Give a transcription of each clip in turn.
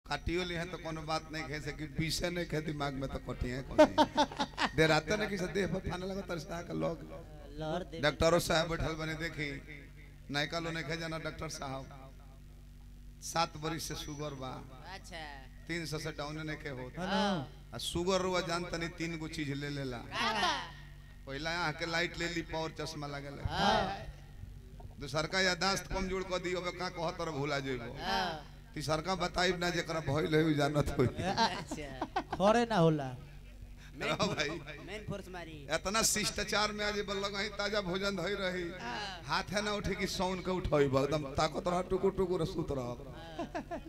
काटियो ली है तो कोनो बात नहीं कहे से कि पीछे नहीं खे दिमाग में तो कटी है कौन देर आते नहीं कि से देह पर फाने लगा तरसा के लोग लहर दे डॉक्टरों साहब बैठल बने देखी नायका लो नहीं खे जाना डॉक्टर साहब सात बरिस से शुगर बा अच्छा तीन सौ से डाउन नहीं के होत हनु आ शुगर रुआ जान तनी तीन गो चीज ले लेला पहला यहाँ के लाइट ले ली पावर चश्मा लगे दूसरका यादाश्त कमजोर कर दी अब का कहत और भूला जेबो तीसरका बताई ना जेकरा भइल है उ जानत होई अच्छा खरे ना होला रहो भाई मेन फोर्स मारी इतना शिष्टाचार में आज बल्लग ही ताजा भोजन धई रही हाथ है ना उठे कि सौन के उठाई एकदम ताकत रहा टुकुर टुकुर सूत रहा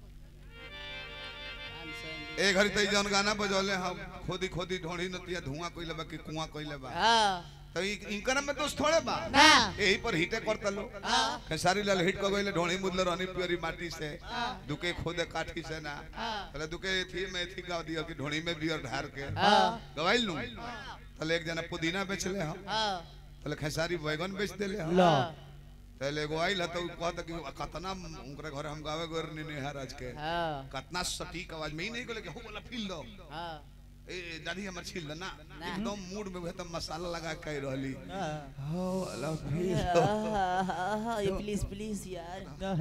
ए घड़ी तई जौन गाना बजौले हम खोदी खोदी ढोड़ी नतिया धुआं कइले बा कि कुआं कइले बा तो इ- इनकर में दोस्त थोड़े बा यही पर हिटे करता लो खेसारी लाल हिट को गइले ढोणी मुदले रहनी प्योरी माटी से दुके खोदे काठी से ना पहले दुके थी में थी गाव दिया कि ढोणी में बियर ढार के गवाइल नु तले एक जना पुदीना बेचले हम तले खेसारी बैगन बेच देले हम लो तले एगो आइल ह तो उ कहत कि कतना उनकरे घर हम गावे गोर निहार आज के कतना सटीक आवाज में ही नहीं कहले कि हो वाला फील दो ए दादी हमर छील दे ना एकदम मूड में एकदम मसाला लगा के रहली हो वाला फील दो प्लीज प्लीज यार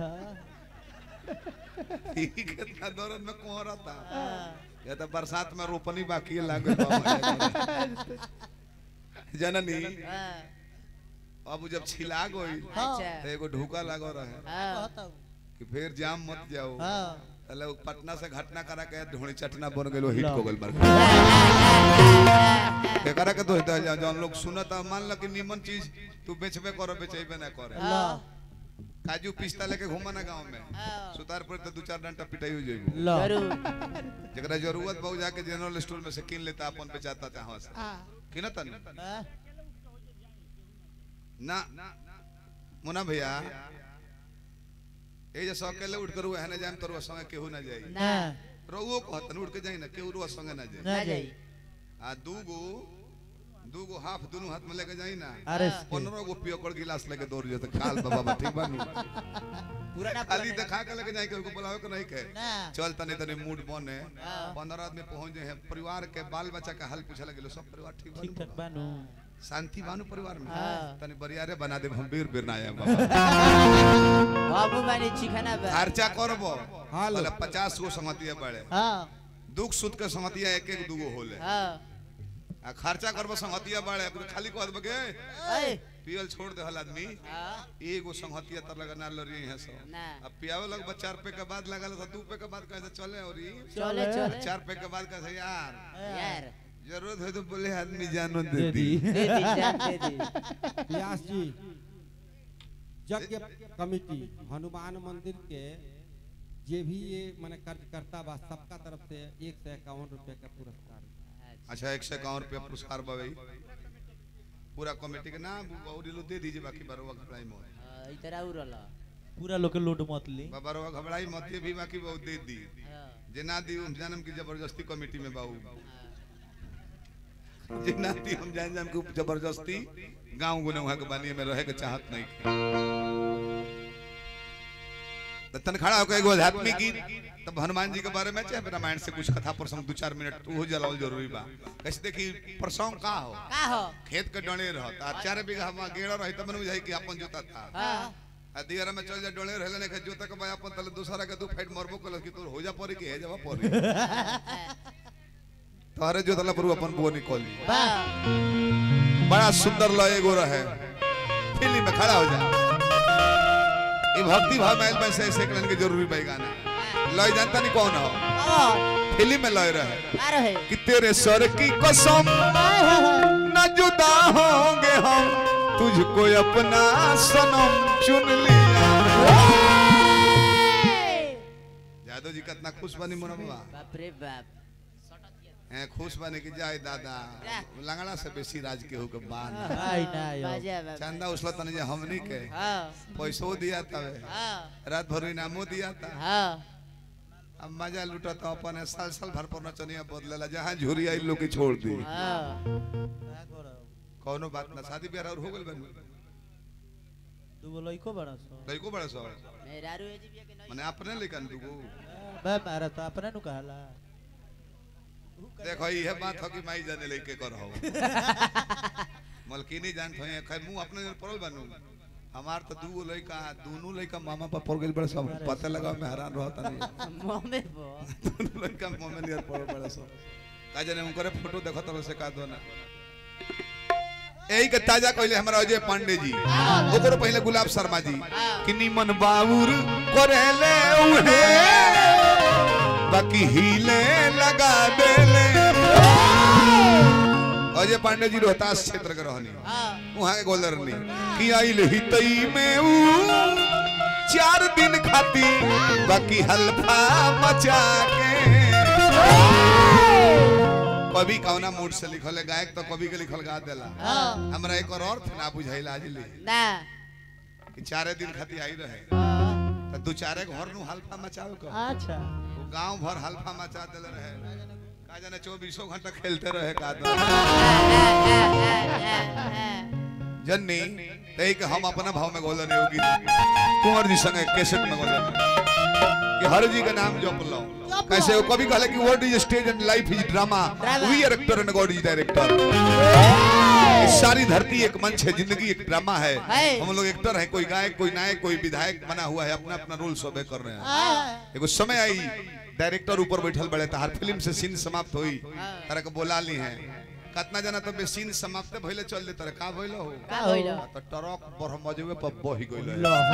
ई कितना दर्द में कोहरा था या तो बरसात में रोपनी बाकी है लागल बा जननी अब जब छिला गई अच्छा तो एगो ढूका लागो रहे कहता हूँ कि फिर जाम मत जाओ हाँ पहले वो पटना से घटना करा के ढोणी चटना बन गेलो हिट लो। को गेल मार के करा के तो होता है जौन लोग सुनत मान लो कि निमन चीज तू बेचबे करो बेचेबे ना करे लो काजू पिस्ता लेके घूमा ना गांव में सुतार पर तो दू चार डंटा पिटाई हो जाइबो लो जरूर जरा जरूरत बहु जाके जनरल स्टोर में से किन लेता अपन बेचाता चाहो से किनता नहीं हाँ? ना मुना भैया ए जे अकेले उठ कर है ना जाम तोर संगे केहू ना जाई ना रोगो कहत उठ के जाई ना केहू रो संगे ना जाई ना जाई आ दूगो दूगो हाफ दोनों हाथ में लेके जाई ना अरे पंद्रह गो पियोकड़ गिलास लेके दौड़ जाते काल बाबा ठीक बानू पुराना खाली देखा के लेके जाई के बुलावे के नहीं के ना चल तनी तनी मूड बने पंद्रह आदमी पहुंच जाए हैं परिवार के बाल बच्चा का हाल पूछे लगे सब परिवार ठीक ठीक बानू ठाक बानू शांति बानू परिवार में हाँ। तनी बरियारे बना दे हम बीर बीर ना आए बाबा बाबू मानी चिखाना बा खर्चा करबो हालो। बोले पचास गो संगतिया बड़े हाँ दुख सुख के संगतिया एक एक दूगो होले हां आ खर्चा करबो संगतिया बड़े खाली कह देबे के ए पियल छोड़ दे हल आदमी हां एगो संगतिया तर लगा ना लरी है सब ना अब पियावे लग बा चार पे के बाद लगल तो दू पे के बाद कैसे चले और ई चले चले चार पे के बाद कैसे यार यार जरूरत है तो बोले आदमी जानो दे दे दी दी दे दी जान दे दी व्यास जी यज्ञ कमिटी हनुमान मंदिर के जे भी ये मैंने कार्यकर्ता बा सबका तरफ से एक सौ इक्यावन रुपए का पुरस्कार अच्छा एक सौ इक्यावन रुपया पुरस्कार बाबई पूरा कमेटी के नाम और ये लोग दे दीजिए बाकी बरवा घबराई मत इधर आउ रहला पूरा लोग के लूट मत ली बरवा घबराई मत ये भी बाकी बहुत दे दी जे ना दी हम जानम की जबरदस्ती कमेटी में बाऊ जे ना दी हम जान जान के जबरदस्ती गांव गुने वहां के बानी में रहे के चाहत नहीं तो तन खड़ा होकर एगो आध्यात्मिक गीत तब हनुमान जी के बारे में चाहे रामायण से कुछ कथा प्रसंग दो चार मिनट वो जलाओ जरूरी बा कैसे देखी प्रसंग का हो का हो खेत के डणे रहत आ चार बीघा में गेड़ा रही तब बुझाई कि अपन जोता था हां आ दियरा में चल जा डणे रहले ने के जोता के बाय अपन तले दूसरा के दू फाइट मरबो कल कि तोर हो जा पड़ी कि हे जावा पड़ी तोहरे जोतला पर अपन बुआ निकल ली बड़ा सुंदर लय एगो रहे फिल्म में खड़ा हो जा ये भक्ति भाव में में से ऐसे करने की जरूरी भाई गाना लय जानता नहीं कौन हो फिल्म में लय रहे का रहे कि तेरे सर की कसम न जुदा होंगे हम तुझको अपना सनम चुन लिया यादव जी कितना खुश बनी मोना बाबा बाप रे बाप हैं खुश बने कि जाए दादा लंगड़ा से बेसी राज के हो के बान आई ना यो बाजा बाप चंदा उसला तने जे हमनी के हां पैसो दिया तवे हां रात भर इनामो दिया था हां अब मजा लूटा तो अपन साल साल भर पर नचनिया बदलेला जहां झुरी आई लोग के छोड़ दी हां का करब कौनो बात ना शादी ब्याह और हो गेल बन दूगो लइको बड़ा सो लइको बड़ा सो मेरा रो जी के नहीं माने अपने लेकन दुगो बे मारा तो अपने नु कहला देखो ये बात हो कि माई जाने लेके कर हो मलकिनी जान थोए खै मुंह अपने जन पड़ल बनू हमार तो दू लइका दोनों लइका मामा पर पड़ गेल बड़े सब पता लगा मैं हैरान रहता नहीं मोमे बो दोनों लइका मामा नियर पड़ बड़े सब का जाने उनकरे फोटो देखो तब से का दो ना यही के ताजा कहले हमरा अजय पांडे जी ओकरो पहले गुलाब शर्मा जी कि निमन बाबूर करेले उहे बाकी हिले लगा देले अजय पांडे जी रोहतास क्षेत्र के रहनी वहां के गोलर नहीं कि आइल हितई में ऊ चार दिन खाती बाकी हल्फा मचा के कवि कौना मूड से लिखल है गायक तो कवि के लिखल गा देला हमरा एक और अर्थ ना बुझाइल आज ले ना कि चारे दिन खाती आई रहे तो दू चारे घर नु हल्फा मचाओ का अच्छा वो गांव भर हल्फा मचा देले रहे का जाने चौबीसों घंटा खेलते रहे का दो जन्नी तई के हम अपना भाव में गोलन योगी कुंवर जी संगे कैसेट में गोलन कि हर जी का नाम जप लो कैसे वो कभी कहले कि world is stage and life is drama Drama. We are actor and god is director सारी धरती एक मंच है जिंदगी एक ड्रामा है है। हम लोग एक्टर हैं कोई गायक कोई नायक कोई विधायक बना हुआ है अपना अपना रोल सबे कर रहे हैं एगो समय आई डायरेक्टर ऊपर बैठल बड़े तो हर फिल्म से सीन समाप्त हुई तरह के बोला ली है कितना जना तो बे सीन समाप्त भइले चल दे तरह का भइल हो का होइल तो ट्रक बरमजवे पर बही गइल है लो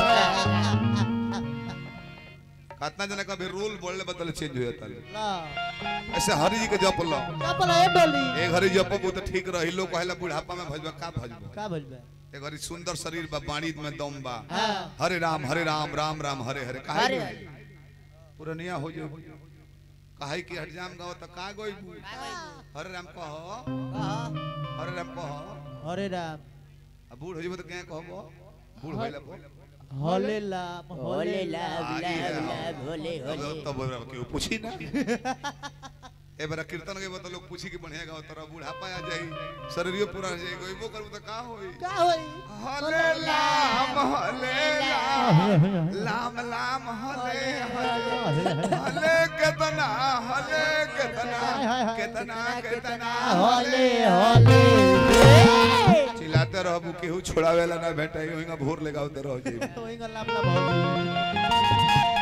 कितना जना का भी रोल बोलले बदल चेंज हो जाता है लो ऐसे हरि जी के जप लो चपल ए डोली एक हरि जप तो ठीक रही लोग कहला बुढ़ापा में भजबा का भजबा का बोल बे एक हरि सुंदर शरीर बा बाणी में दम बा हाँ। हरे राम हरे राम राम राम हरे हरे काहे हरे गइल? पुरनिया हो जो काहे कि हरजाम गाओ त का गई हरे राम कहो हरे राम कहो हरे राम अब बूढ़ हो जब तो क्या कहबो बूढ़ होइला बो हले लाम होले लाभ आगे लाभ है। लाभ होले अब होले तब बोल के पूछी ना ए बरा कीर्तन के तो लोग पूछी कि बढ़िया गाओ तोरा बूढ़ापा आ जाई शरीरियो पूरा हो जाई गइबो करबो त का होई का होई हले लाम हले लाम लाम लाम हले हले हले केतना हले केतना केतना केतना हले हले चिल्लाते रहबू केहू छोड़ावेला ना भेटाई ओहिंगा भोर लगावते रह जाई ओई गल लाम लाम हो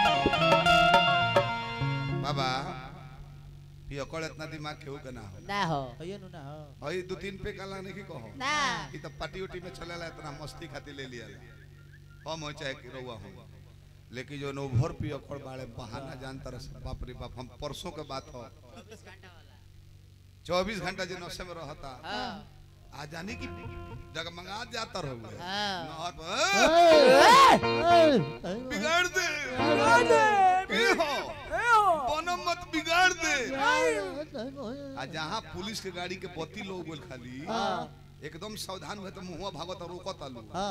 बाबा ये अकड़ इतना दिमाग केहू के ना हो ना हो ये नु ना हो हई दो तीन पे काला नहीं कहो ना ई तो पार्टी उटी में चलेला इतना मस्ती खातिर ले लिया हम हो चाहे कि रउआ हो लेकिन जो ओवर पी अकड़ बाड़े बहाना जानता रहे बाप रे बाप हम परसों के बात हो चौबीस घंटा जो नशे में रहता हाँ आ जाने की जगमगा जाता रहो हाँ। नहर पर, बिगाड़ दे के हो बनो मत बिगाड़ दे आ जहाँ पुलिस के गाड़ी के पति लोग बोल खाली एकदम सावधान हुए तो मुहुआ भागत और रोकत आलू हां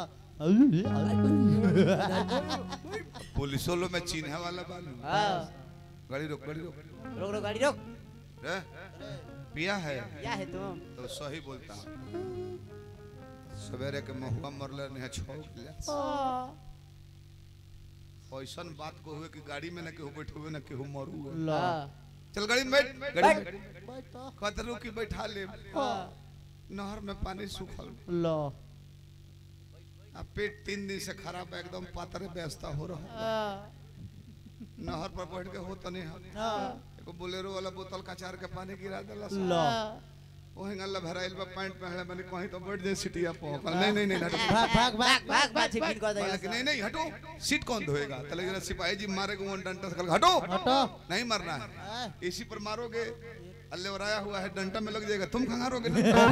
पुलिसो लो में चिन्हे वाला बालू हाँ गाड़ी रोक गाड़ी रोक रोक रोक गाड़ी रोक रे पिया है क्या है तुम तो सही बोलता हूँ सवेरे के महुआ मरले नहीं छोड़ ले ऐसन बात को हुए कि गाड़ी में ना केहू बैठे हुए ना केहू मरू हुए ला हाँ चल गाड़ी में बैठ गाड़ी में बैठ। बैठ तो कतरू की बैठा ले हाँ नहर में पानी सूखल लो आ पेट तीन दिन से खराब है एकदम पातरे व्यवस्था हो रहा है हाँ नहर पर बैठ के होता नहीं है हां एगो बोलेरो वाला बोतल कचार के पानी गिरा देला लो ओहे गल्ला भराइल बा पैंट पहले मैंने कहीं तो बैठ जाए सीटिया पर कहल, नहीं नहीं नहीं हटो भाग भाग भाग भाग भाग छिपिन कर कहला कि देगा नहीं नहीं हटो सीट कौन धोएगा तले जरा सिपाही जी मारे को डंडा से कहल, हटो हटो नहीं मरना है हाँ। इसी पर मारोगे अल्ले वराया हुआ है डंडा में लग जाएगा तुम खंगारोगे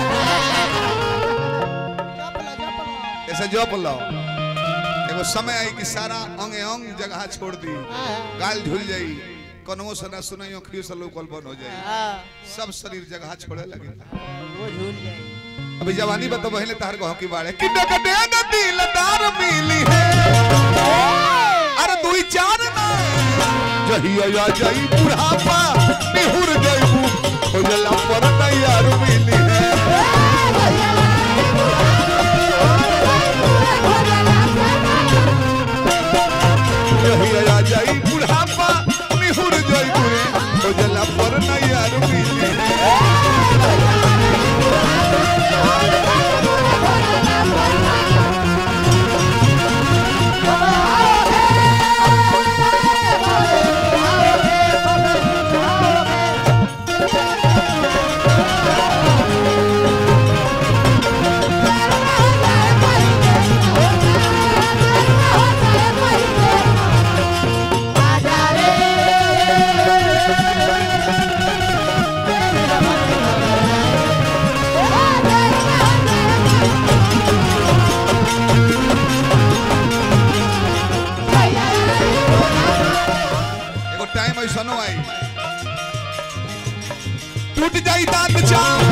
चपला चपला ऐसे जो बोलो एगो समय आई कि सारा अंग अंग जगह छोड़ दी गाल झुल जाई कनवो से ना सुनाई अखियों से लोकल बंद हो जाए हाँ सब शरीर जगह छोड़े लगे वो झूल जाए अभी जवानी बतो बहले तार को हकी बाड़े कि डक दे न दिलदार मिली है अरे दुई चार ना जही आ जाई बुढ़ापा निहुर जाई खोजला पर तैयार मिली है जही आ जाई बुढ़ापा निहुर जाई टूट जाई दांत चाम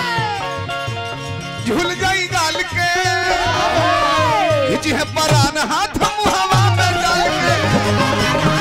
झूल जाई गाल के हिची है परान हाथ मुहवा में डाल के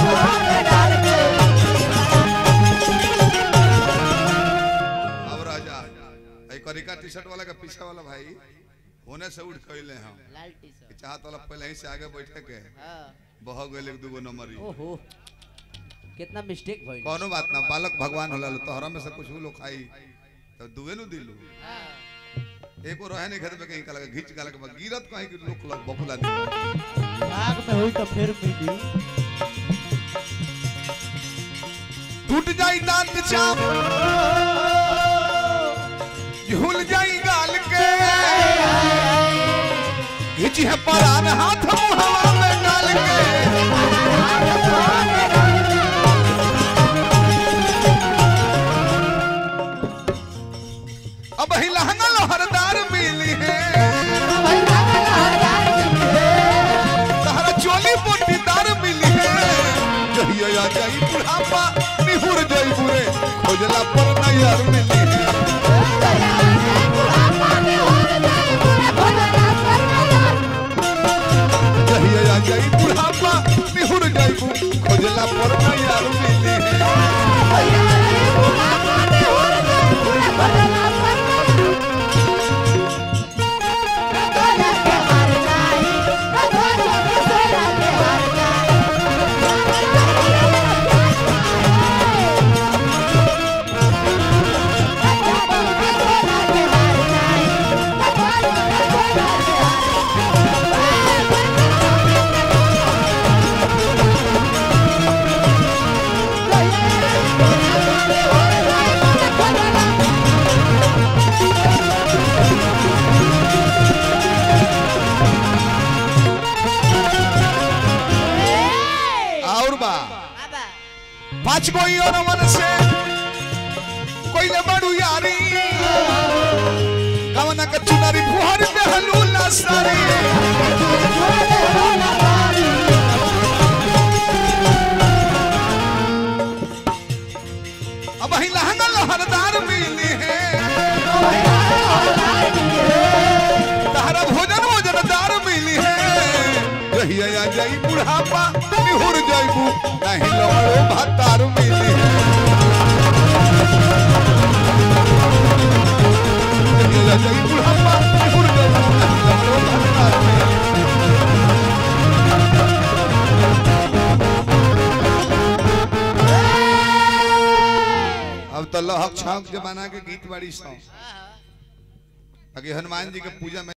अब राजा एक करिका टी शर्ट वाला का पीछे वाला भाई होने से उठ कैले हम लाल टी शर्ट चाहत वाला पहले ही से आगे बैठे के हाँ बह गए एक दूगो नंबर ही ओहो कितना मिस्टेक भइल कोनो बात ना बालक भगवान होला लो तोहरा में से कुछ लोग खाई तो दुए नु दिलू हाँ एको रहे नहीं खेत पे कहीं का लगा घिच का लगा गिरत कहीं कि लोग लग बकुला दी आग में हुई तो फिर मिली टूट जाई दांत चाप झूल जाई गाल के घिची है परान हाथ मुहवा में डाल के अब ही लहंगा लोहरदार मिली है तहरा चोली मोटीदार मिली है जहिया आ जाई बुढ़ापा निहुर जाई बुरे खोजला पर नैयर मिली है जहिया आ जाई बुढ़ापा निहुर जाई बु खोजला पर नैयर मिली है और बा बाबा पाँच गो और मन से कोई ले बड़ू यारी कवना का चुनारी फुहर में हलूला सारी अब ही लहंगा लहरदार मिली है तारा भोजन भोजनदार मिली है कहिया आ जाई बुढ़ापा निहुर जाइबू नहीं लवड़ो भातार मिली है कहिया आ जाई बुढ़ापा निहुर जाइबू नहीं लवड़ो भातार मिली है। अब तो लहक छौक जमाना के गीत बाड़ी सौ हाँ अगे हनुमान जी के पूजा में